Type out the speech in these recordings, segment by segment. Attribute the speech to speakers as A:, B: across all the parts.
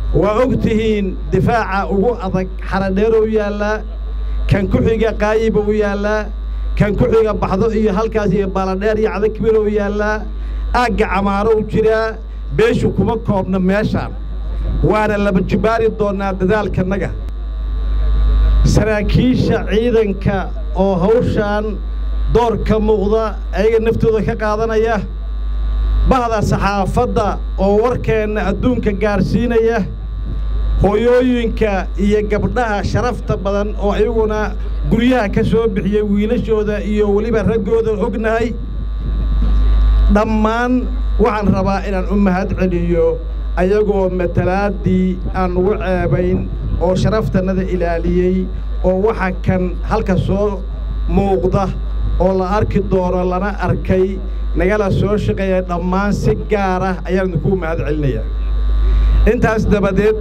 A: waa og tihiin difaaca ugu adag xaradheerow yaallaa kan ku xiga qaayiba u yaallaa kan ku xiga baxdo iyo halkaas iyo baaladheer iyo cadakbirow yaallaa aagga camaaro u jiraa beeshu kuma koobna meeshaan waana laba jibaari doonnaa dadaalkannaga saraakiisha ciidanka oo hawshaan door ka muuqda ayaga naftooda ka qaadanaya bahda saxaafadda oo warkeenna adduunka gaarsiinaya hooyooyinka iyo gabdhaha sharafta badan oo iyaguna guryaha ka soo bixiyey wiilashooda iyo weliba raggooda ognahay dhammaan waxaan rabaa inaan u mahad celiyo ayagoo matalaaddii aan ugu ceebayn oo sharaftannada ilaaliyey oo waxa kan halka soo muuqda oo la arki doono lana arkay nagala soo shaqeeya dhammaan si gaar ah ayaan idinku mahad celinayaa intaas dabadeed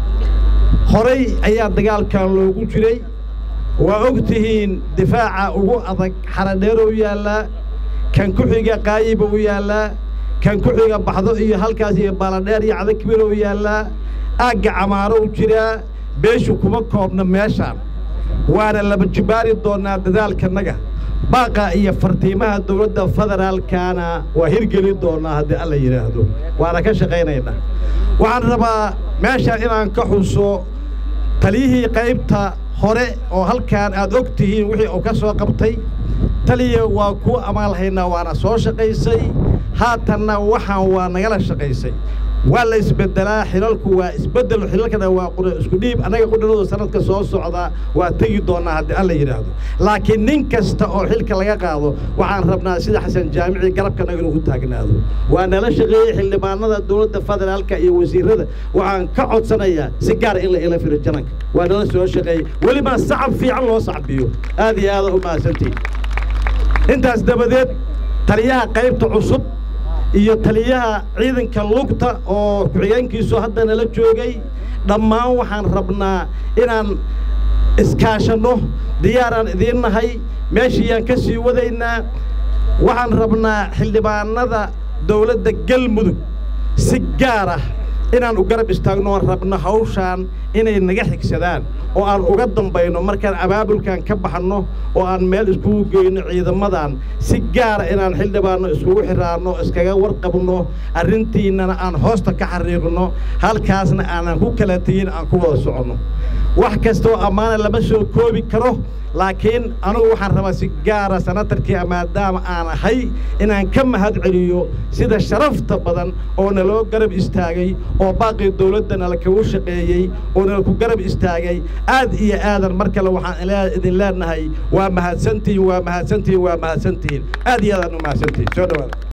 A: horay ayaa dagaalkan loogu jiray waa og tihiin difaaca ugu adag xaradheerow yaallaa kan ku xiga qaayiba u yaallaa kan ku xiga baxdo iyo halkaas iyo baaladheer iyo cadakbirow yaallaa aagga camaaro u jiraa beeshu kuma koobna meeshaan waana laba jibaari doonnaa dadaalkannaga baaqa iyo fartiimaha dawladda federaalkaana waa hirgeli doonnaa haddii alla yidhaahdo waana ka shaqaynaynaa waxaan rabaa meeshaan inaan ka xuso taliyihii qaybta hore oo halkaan aad og tihiin wixii uu ka soo qabtay taliya waa kuu amaalhaynaa waana soo shaqaysay haatanna waxaan waa nagala shaqaysay waa la isbeddelaa xilalku waa isbeddel xilalkana waa isku dhiib annaga qudhanadu sanadka soo socda waa tegi doonnaa haddii alla yidhaahdo laakiin nin kasta oo xilka laga qaado waxaan rabnaa sida xasan jaamici garabkanaga inuu u taagnaado waa nala shaqeeyey xildhibaanada dowladda federaalka iyo wasiirada waxaan ka codsanayaa si gaara in la ila firo jananka waa nala soo shaqeeyey weliba sacab fiican loo sacbiyo aad iyo aada u mahadsantihin intaas dabadeed taliyaha qaybta cusub iyo taliyaha ciidanka lugta oo ku-xigeenkiisu hadda nala joogay dhammaan waxaan rabnaa inaan iskaashanno diyaaraan idiin nahay meeshiiyaan ka sii wadaynaa waxaan rabnaa xildhibaanada dawladda galmudug si gaar ah inaan u garab istaagno oon rabno hawshaan inay naga xigsadaan oo aan uga dambayno markaan abaabulkan ka baxno oo aan meel iskugu geyno ciidamadan si gaara inaan xildhibaanno iskugu xiraanno iskaga warqabno arrintiinnana aan hoosta ka xariiqno halkaasna aanan ku kala tegin aan ku wada soconno wax kastaoo ammaana lama soo koobi karo laakiin anugu waxaan rabaa si gaara sanatarkii maadaama aan ahay inaan ka mahad celiyo sida sharafta badan oo naloo garab istaagay oo baaqii dawladda nala kagu shaqeeyey oo nala ku garab istaagay aad iyo aadan mar kale waxaan idin leenahay waa mahadsantihiin waa mahadsantihiin waa mahadsantihiin aad iyo aadaan u mahadsantihiin soo dhawaada